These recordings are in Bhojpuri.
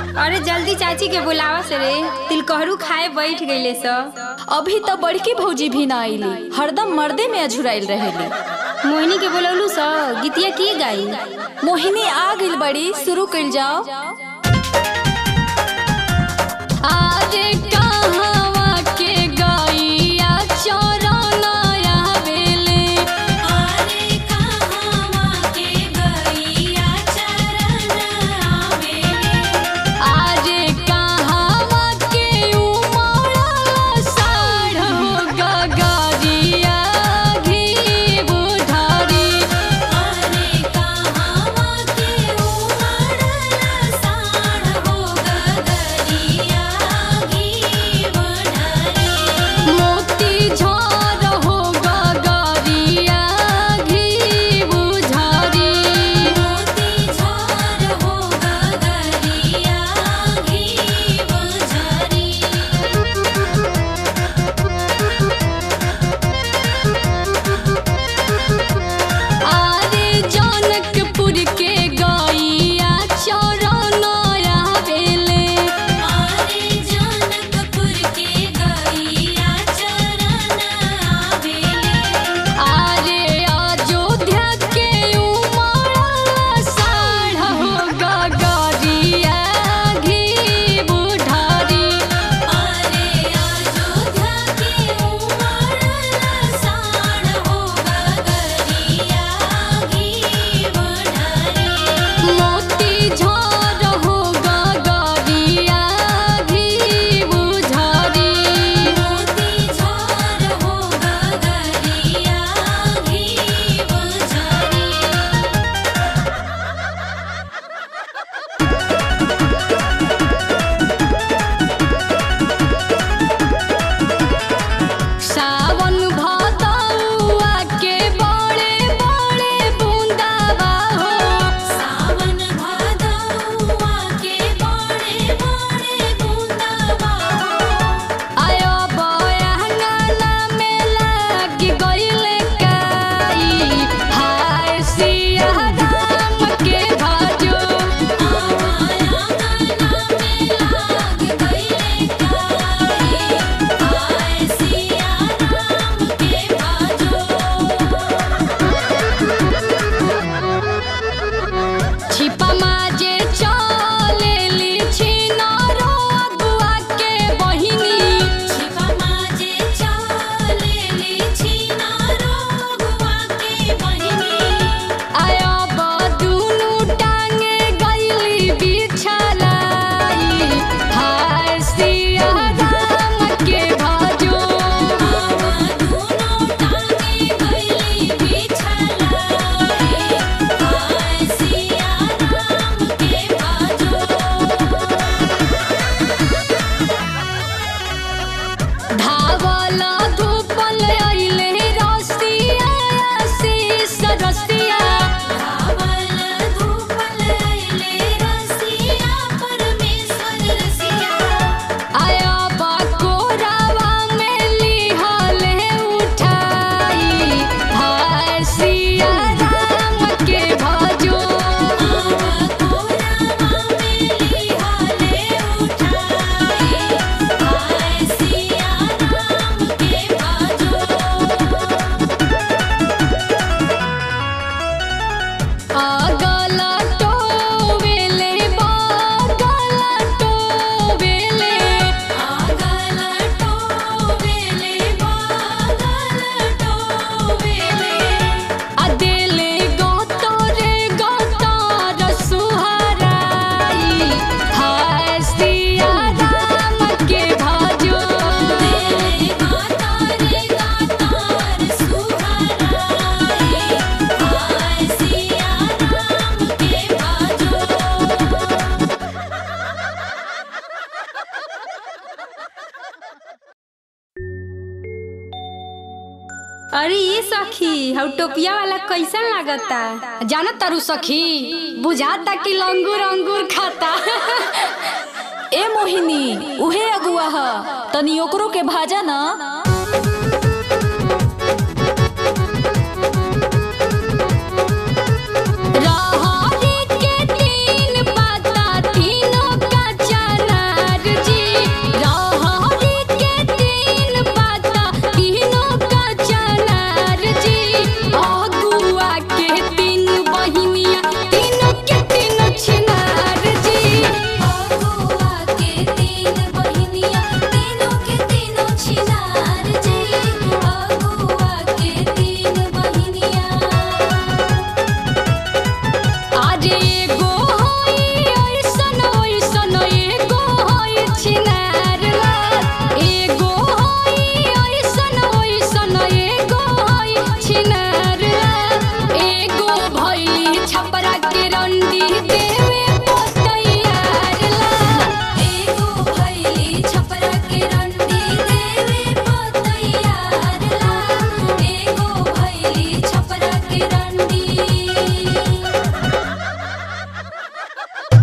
अरे जल्दी चाची के बुलावा से रे तिलकहरू खाए बैठ गईले स अभी तो बड़की भौजी भी ना आईली हरदम मर्दे में अझुराइल रहेली मोहिनी के बोलौलू स गीतिया की गाई मोहिनी आ गइल बड़ी शुरू कइल जाओ आरे कहवा के गईया चरना आवेले आरे कहवा के गईया चरण आवेले आरे कहवा के उमड़ा साढ़ गगरिया घी बुढ़ारी आरे कहवा के उमड़ल साढ़ हो गगरिया घी बढ़री मोती झर हो गगरिया घी बुझारी मोती झार हो गगरिया घी बढ़री आरे जनकपुर के गईया चरण आवेले आरे जनकपुर के गईया चरण आवेले आरे अयोध्या के उमड़ा साढ़ हो गगरिया घी बुढ़ारी आरे अयोध्या के उमड़ल साढ़ हो गगरिया घी बढ़री मोती झर हो गगरिया घी बुझारी मोती झार हो गगरिया घी बढ़री सावन भदौआ के बड़े बड़े बूंदावा हो सावन भादौआ के बड़े बड़े बूंदावा आयो बयांगना में लाग गइले काई हाय सिया राम के भजो आवाया गाना में लाग गईले काई आय सिया राम के बाजो छिपा माजे चलेली छिनारो अगुआ के बहिनी छिपा माजे चलेली छिनारो गुआ के बहिनी आयो बदुनु टांगे गइली बिछलाई हाय सिया राम के भजो आवा दुनो टांगे गईली बिछलाई आय सिया राम के बाजो धावल धूपल अइले रसिया शीस रसिया धावल धूपल अइले रसिया परमेश्वर रसिया आया बकोरावा में लिहले उठाई हाय सिया राम के भजो आवा कोरावा में लिहाले उठाई आय सिया राम के बाजो अगल टोवेले बगल टोवेले आगल टोवेले बागल टोवेले अदेले गोतरे गोतर सुहराई हाय सिया राम के भजो देले गातारे गातार सुहराई आय सिया राम के बाजो अरे ये सखी हउ टोपिया वाला कैसन लागता जानत तारू सखी बुझाता कि लंगूर अंगूर खाता ए मोहिनी उहे अगुआ ह तनी ओकरो के भाजा ना रहरी के तीन पाता तीनों का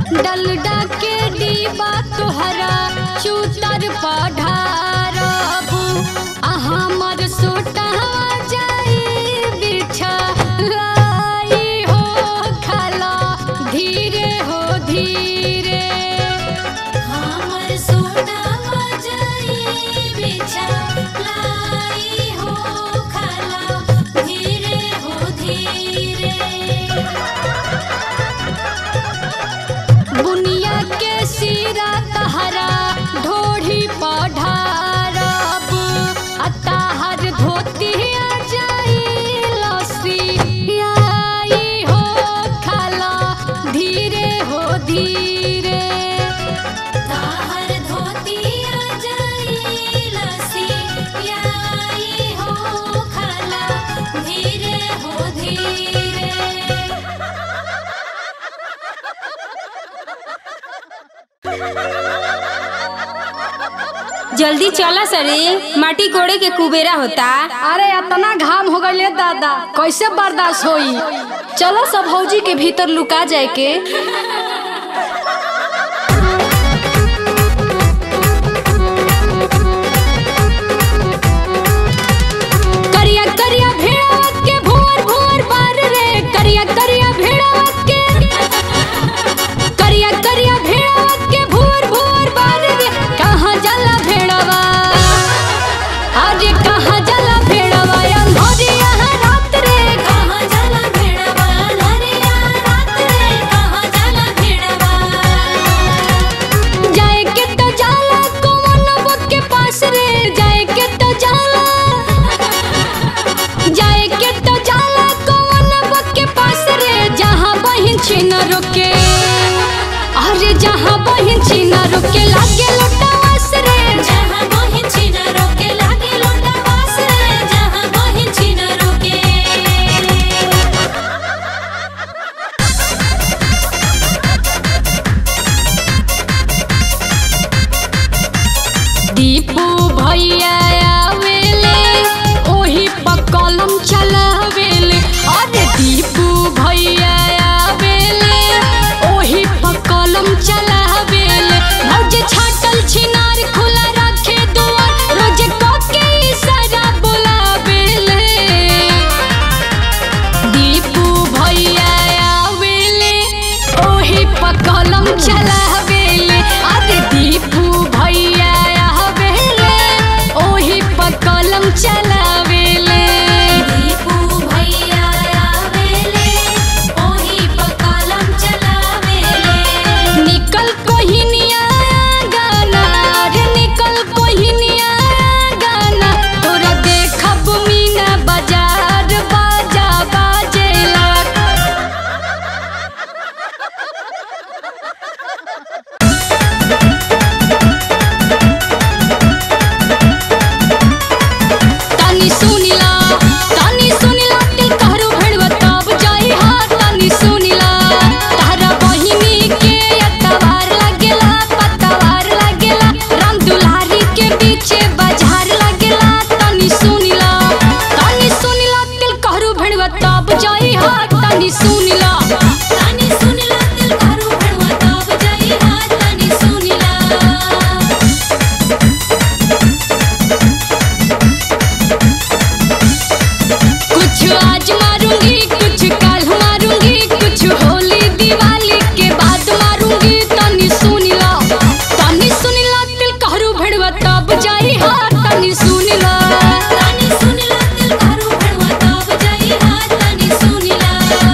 डलडा के डीबा तोहरा चूतर पढ़ारब आ हमर सोटा जाई बिछा लाई हो खाला धीरे हो धीरे हमर सोना जाई बिछा लाई हो खाला धीरे हो धीरे बुनिया के सिरा तहरा ढोढ़ी पढ़ारब आ ताहर धोती जाई लसी आई हो खाला धीरे हो धीरे ताहर धोती जाई लसी आई हो खाला धीरे हो धीरे जल्दी चला सरे माटी कोड़े के कुबेरा होता अरे इतना घाम हो गए दादा कैसे बर्दाश्त होई चलो सब भौजी के भीतर लुका जाए के करिया करिया भेड़ा के भोर भोर बार रे करिया करिया भेड़ा के करिया करिया भेड़ा के भोर भोर बार रे कहाँ जला भेड़वा आज कहाँ जला भेड़वा अंधोरिया रात रे कहाँ जाला भेड़वा नरिया रात रे कहाँ जाला भेड़वा जाए के तो जाला कौन के पास रे जाए के तो जाला जाए के तो जाला कौन के पास रे जहाँ बहिन छिन रुके अरे जहाँ बहिन छिन रुके लागे लटावास रे जहाँ बहिन छिन रोके लागे लोटा वास रे जहाँ बहिन छिन रोके दीपू भैया आवेले ओही पर कलम चलावेले अरे दीपू भैया आवेले ओही पर कलम चलावेले भौज छाटल छिनार खुला रखे दुआर रोज कके इशारा बुलावेले दीपू भैया आवेले ओही पर कलम चलावेले अरे दीपू भैया आवेले ओही पर कलम चलावेले दीपू भैया आवेले ओही पर कलम चलावेले निकल कोहिनिया गाना रे निकल कोहिनिया गाना तोरा देखब मीना बाजार बाजा बाजेला तनी सुनिला तनी सुनिला दिल कहरु भेड़वा तब जाई हाथ तनी सुनिला तारा बहिनी के अतवार लागेला पतवार लागेला राम दुलारी के पीछे बाजार लागेला तनी सुनिला तनी सुनिला दिल कहरु भेड़वा तब जाई हाथ तनी सुनिला तनी सुनिला दिल करू भेड़वा तब जाई हाथ तनी सुनिला कुछ आज मारूंगी कुछ कल मारूंगी कुछ होली दिवाली के बाद मारूंगी तनी सुनिला तनी सुनिला दिल कहरु भेड़वा तब जाई हाथ तनी सुनिला तनी सुनिला दिल करू भेड़वा तब जाई हाथ तनी सुनिला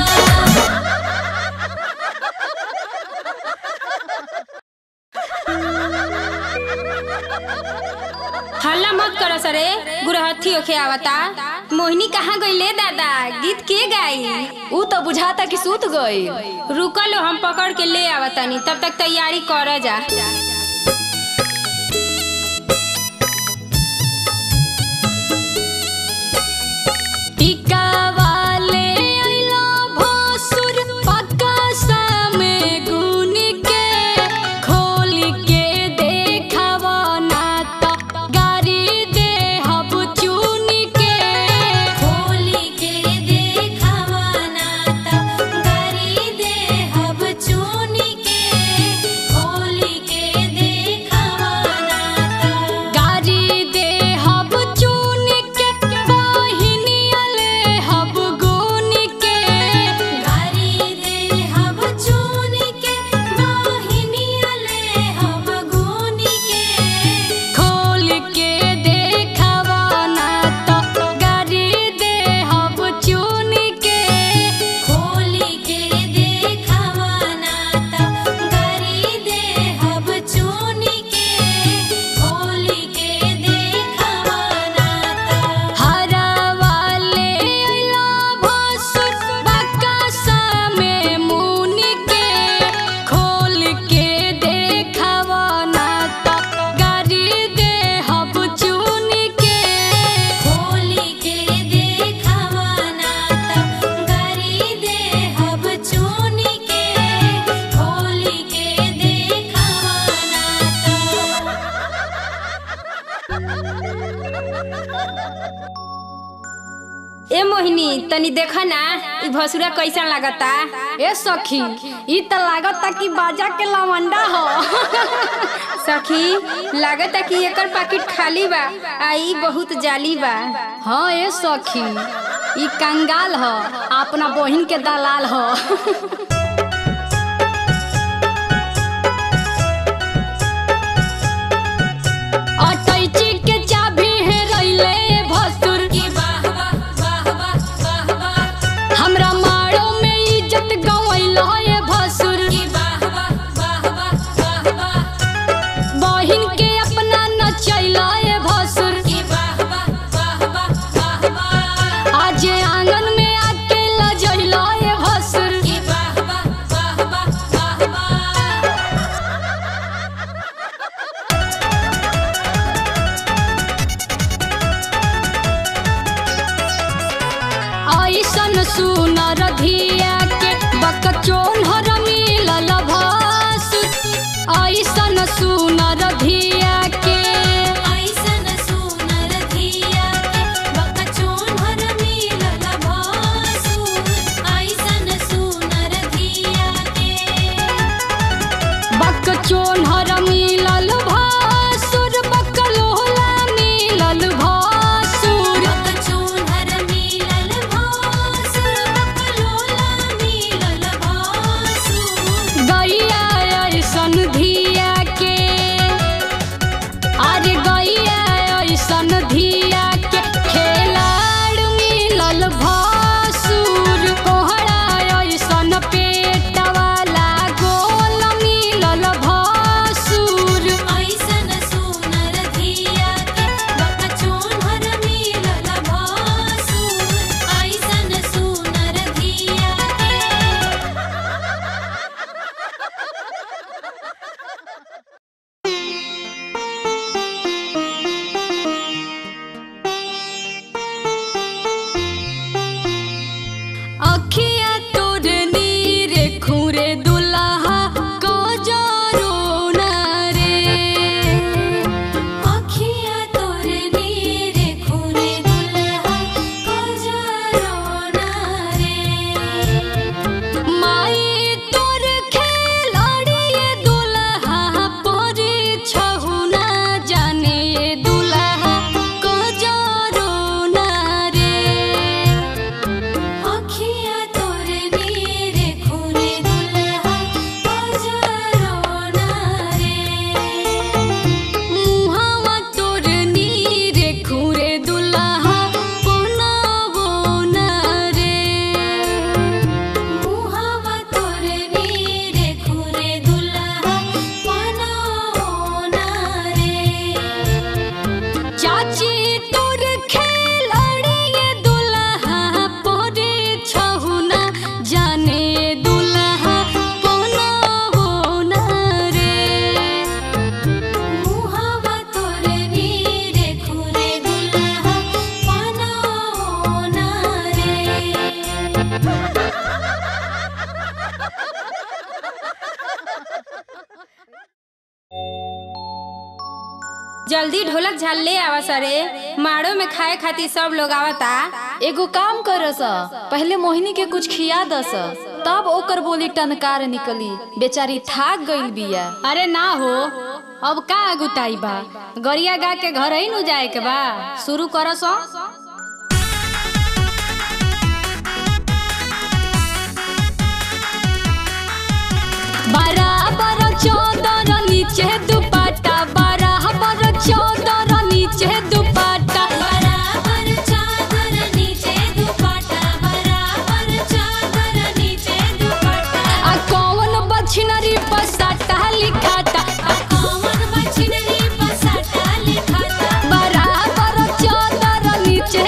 हल्ला मत करो सरे गुरहथी ओखे आवता मोहिनी कहाँ गईले दादा गीत के गाई ऊ तो बुझाता कि सूत गई रुकलो हम पकड़ के ले आवतानी तब तक तैयारी कर जा टीका वाले अइला भोसुर पक्का सामे गुन के खोल के देखावा ना त गारी दे हब चुन के खोली के देखावा ना ता गरी दे हब चुनी के मोहिनी तनी देखा ना ई भसुरा कैसा लागता ए सखी ई त लागता कि बाजा के लवंडा हो सखी लागता कि एकर पैकेट खाली बा आ ई बहुत जाली बा हाँ ए सखी ई कंगाल हो अपना बहिन के दलाल हो अटैची के चाबी है रैले भसुर की वाह वाह वाह वाह वाह वाह हमरा मारो में इज्जत गवैला ए भसुर की वाह वाह वाह वाह वाह वाह बहिन के अपना नचैला ए भसुर की वाह वाह वाह वाह वाह वाह आज आंगन में आके लजैला ए भसुर की वाह वाह वाह वाह वाह वाह ऐसन सुनर धिया के बकचोन हर मिलल भासुर ऐसन सुनर धिया के ऐसन सुनर धिया के बकचोन हर मिलल भासुर ऐसन सुनर धिया के बकचोन हर मिलल भासुर बकलोला मिलल भासुर बकचोन हर मिलल भासुर बकलोला मिलल भासुर गैया ऐसन धिया के अरे गैया ऐसन धिया के खेलाड़ मिलल भासुर कोहरा ऐसन पेट वाला गोल मिलल भासुर ऐसन सुनर धिया के बकचोन हर मिलल भासुर ऐसन सुनर धिया के अखिया तोर नीर खुरे दुल्हा को जरो ना रे अखिया तोर नीर खूने दुल्हा कोजरोना रे माई तोर खेलाड़ी दुल्हा पर छहुना जाने दुल्हा को जरो ना रे अखिया तोर नीर खूने दुल्हा कोजरोना रे मुहावा तोर नीर खुरे दुल्हा पुनावो ना रे मुहावा तोर नीर खूने दुल्हा पनाओना रे चाची तोर खेलाड़ी दुल्हा पोरे छहुना जाने दुल्हा पुनावो ना रे मुहावा तोर नीर खूने दुल्हा पनाओना रे जल्दी ढोलक झाल ले आवा सरे माड़ो में खाए खातिर सब लोग आवता एगो काम करस पहले मोहिनी के कुछ खिया दस तब ओकर बोली टनकार निकली बेचारी थाक गईल बिया अरे ना हो अब का अगुताई बा गरिया गा के घर ही नु जाए के बा शुरू करस बराबर चौदर नीचे दुपट्टा बराबर चौदर नीचे दुपट्टा बराबर चादर नीचे दुपट्टा बराबर चादर नीचे दुपट्टा आ कौन बछनरी पसाटा लिखाता कौन बछनरी पसाटा लिखाता बराबर चौदर नीचे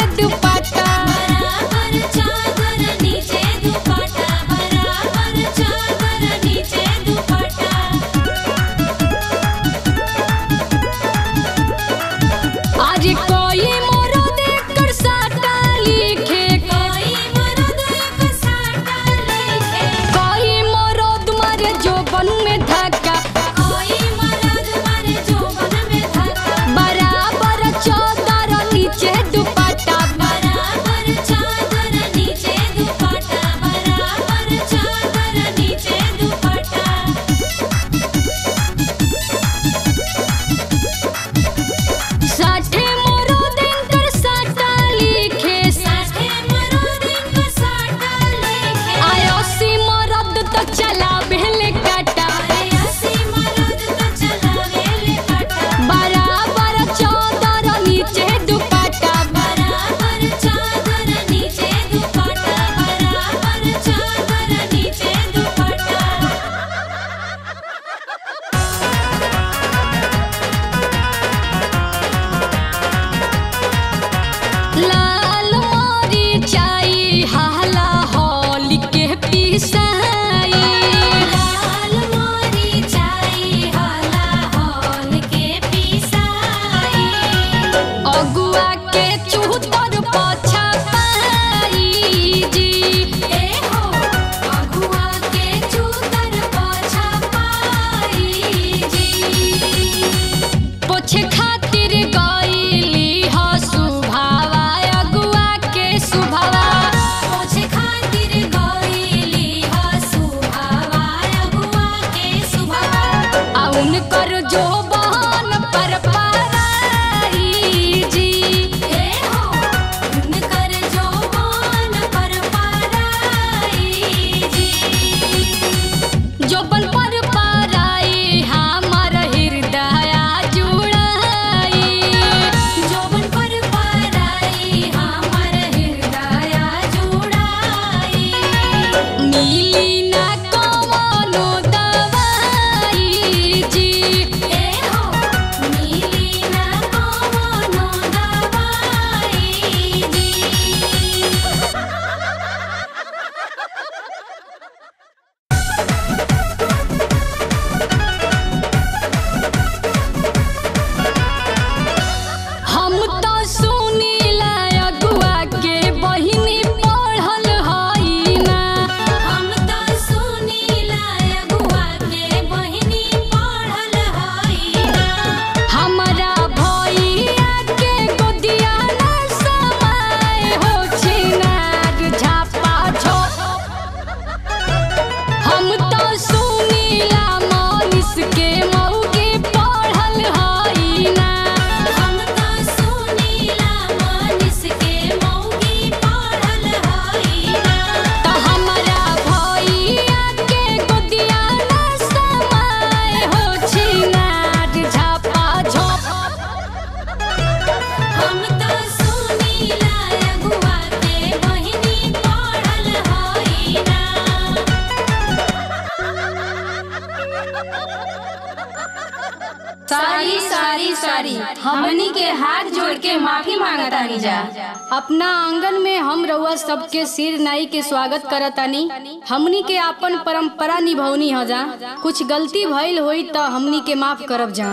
सारी सारी सारी हमनी के हाथ जोड़ के माफी मांगतानी जा अपना आंगन में हम रउआ सबके सिर नाई के स्वागत करतानी हमनी के अपन परंपरा निभौनी ह जा कुछ गलती भइल होई त हमनी के माफ करब जा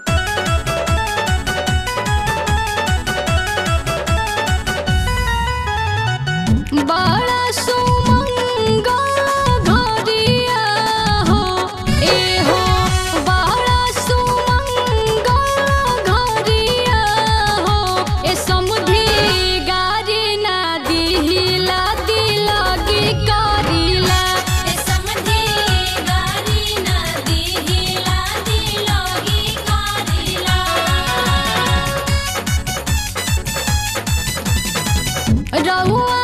बड़ा सुमंगा घरिया हो ए हो बड़ा सुमंगा घरिया हो ए समुधी गारी ना दिहिला दिलगी करिला ए समधी गारी ना दिहिला दिलोगी कारिला रहुआ